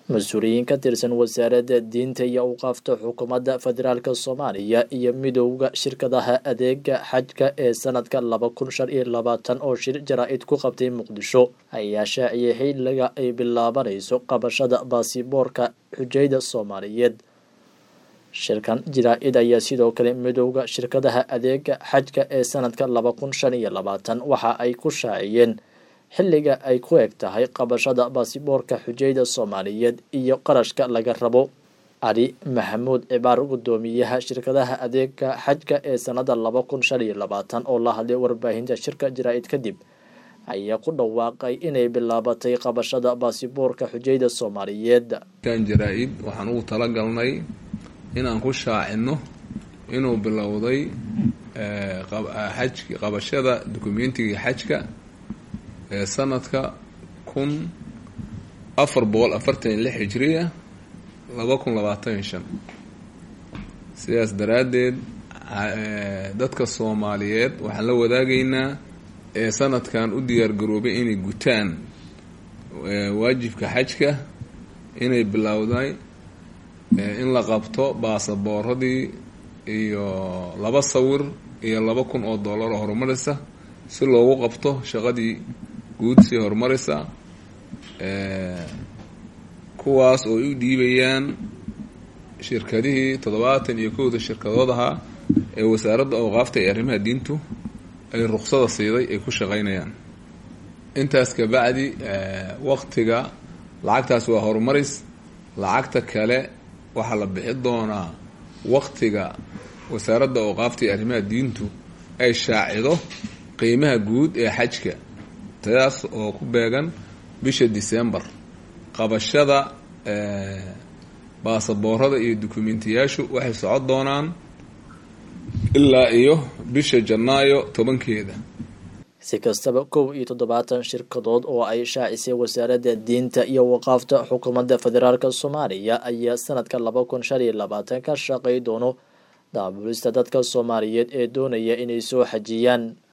mas-uuliyiin ka tirsan wasaaradda diinta iyo awqaafta xukuumadda federaalk soomaaliya iyo midowda shirkadaha adeega xajka ee sanadka laba kun shan iyo labaatan oo shir jaraa-id ku qabtay muqdisho ayaa shaaciyay xiliga ay bilaabanayso qabashada baasiboorka xujayda soomaaliyeed shirkan jaraa-id ayaa sidoo kale midowda shirkadaha adeega xajka ee sanadka laba kun shan iyo labaatan waxa ay ku shaaciyeen xilliga ay ku eg tahay qabashada baasiboorka xujayda soomaaliyeed iyo qarashka laga rabo cali maxamuud cibaar guddoomiyaha shirkadaha adeega xajka ee sanada laba kun shan iyo labaatan oo la hadlay warbaahinta shirka jaraa-id kadib ayaa ku dhawaaqay inay bilaabatay qabashada baasiboorka xujayda soomaaliyeed kan jaraa-id waxaan ugu talagalnay inaan ku shaacino inuu bilowday xaj qabashada dukumentiga xajka ee sanadka kun afar boqol afartan iyo lix hijriya laba kun labaatan iyo shan sidaas daraaddeed dadka soomaaliyeed waxaan la wadaagaynaa ee sanadkan u diyaargaroobay inay gutaan waajibka xajka inay bilowday in la qabto baasabooradii iyo laba sawir iyo laba kun oo dollar oo horumaraysa si loogu qabto shaqadii guud sii horumaraysa kuwaas oo ay u dhiibayaan shirkadihii toddobaatan iyo kowda shirkadood ahaa ee wasaaradda awqaafta ee arrimaha diintu ay ruqsada siiday ay ku shaqaynayaan intaas kabacdi waqtiga lacagtaas waa horumaris lacagta kale waxaa la bixi doonaa waqtiga wasaaradda awqaafta ee arrimaha diintu ay shaacido qiimaha guud ee xajka taas oo ku beegan bisha december qabashada baasaboorada iyo dukumentiyaashu waxay socon doonaan ilaa iyo bisha janaayo tobankeeda si kastaba kow iyo toddobaatan shirkadood oo ay shaacisay wasaaradda diinta iyo waqaafta xukuumadda federaalk soomaaliya ayaa sanadka laba kun shan iyo labaatan ka shaqay doono daabulista dadka soomaaliyeed ee doonaya inay soo xajiyaan